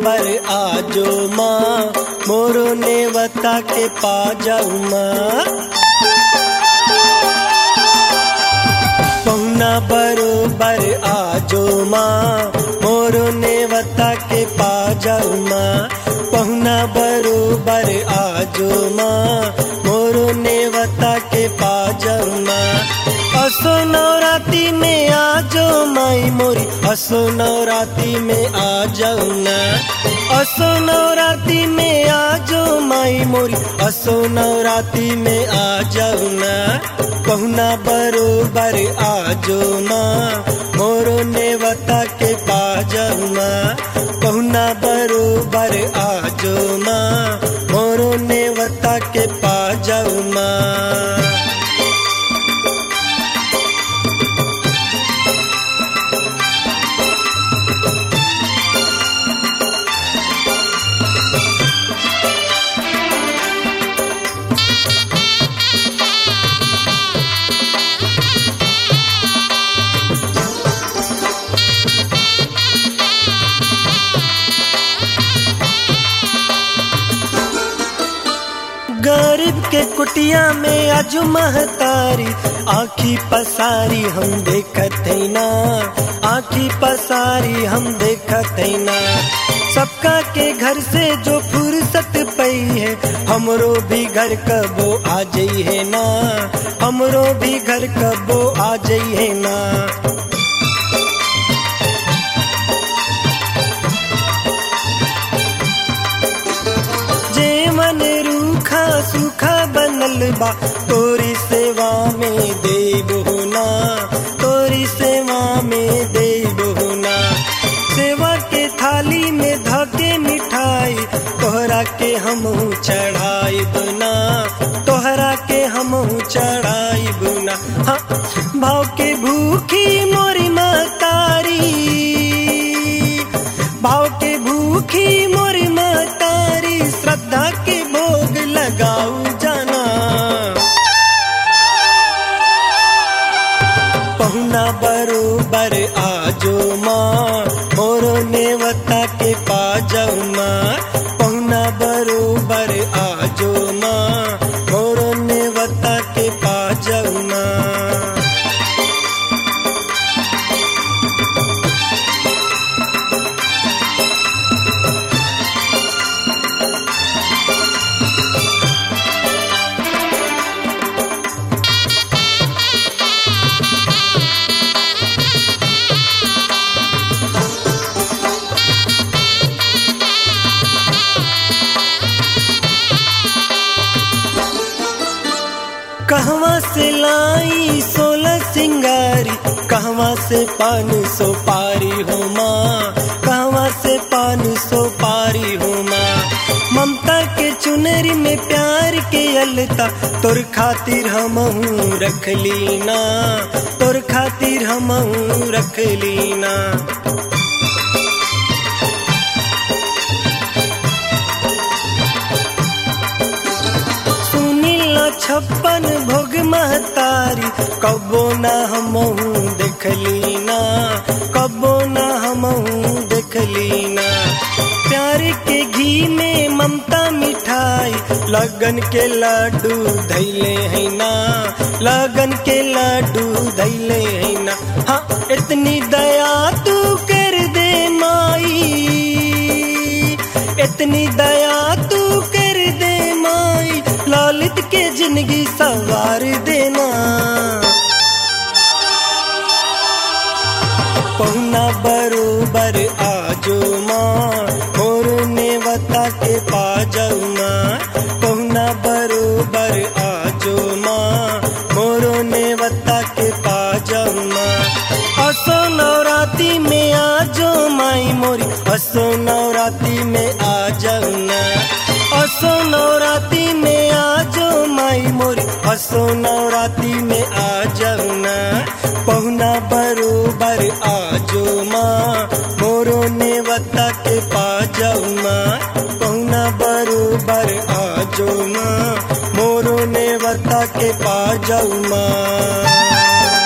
बरोबर आजो माँ मोरो नेवता के पा जाऊ माँ पहुना बरोबर आजो माँ मोरो नेवता के पा जाऊ माँ पहुना बरोबर आजो माँ मोरो नेवता के पा जाऊ माँ असो नवराती में आजो माई मोरी असो नवराती में आ जाऊ ना असो नवराती में आजो माई मोरी असो नवराती में आ जाऊ ना पहुना बरोबर आजो माँ मोरो नेवता के पा जाऊ माँ पहुना बरोबर आजो माँ मोरो नेवता के पा जाऊ माँ गरीब के कुटिया में आज महतारी आखी पसारी हम देखत है ना आखी पसारी हम देखत है ना सबका के घर से जो फुर्सत पई है हमरो भी घर कबो आ जाई है ना हमरो भी घर कबो आ जाई है ना जे मन रूखा सूखा बनल बा तोरी सेवा में देव होना तोरी सेवा में देव होना सेवा के थाली में धके मिठाई तोहरा के हम चढ़ाई बना तोहरा के हम चढ़ाई बना हाँ भाव के भूखी मोरी मतारी भाव के भूखी मोरी मतारी श्रद्धा के भोग लगाऊ जाना पहुना बरोबर आजो माँ मोरो नेवता के पा जाऊ माँ पहुना बरोबर आजो माँ मोरो नेवता के पा जाऊ माँ कहवा से लाई सोलह सिंगारी कहवा से पान सो पारी हो माँ कहवा से पान सो पारी हो माँ ममता के चुनरी में प्यार के अलता तोर खातिर हम रख लीना तोर खातिर हम रख लीना सुनीला छप्पन भोग महतारी कबो ना हमहू देखली ना कबो ना हमहू देखली ना प्यार के घी में ममता मिठाई लगन के लड्डू धैले है ना लगन के लड्डू धैले है ना हाँ इतनी दया तू कर दे माई इतनी दया तू कर दे माई ललित के जिंदगी सवार देना पहुना बरोबर आजो माँ मोर नेवता के पा जाऊ माँ पहुना बरोबर आजो माँ मोरो नेवता के पा जाऊ माँ असो नवराती में आजो माई मोरी असो नवराती में आ जाऊ ना असो नवराती में आजो माई मोरी असो नवराती में आ जाऊ ना पहुना बरोबर आजो माँ मोरो नेवता के पा जाऊ माँ पहुना बरोबर आजो माँ मोरो नेवता के पा जाऊ माँ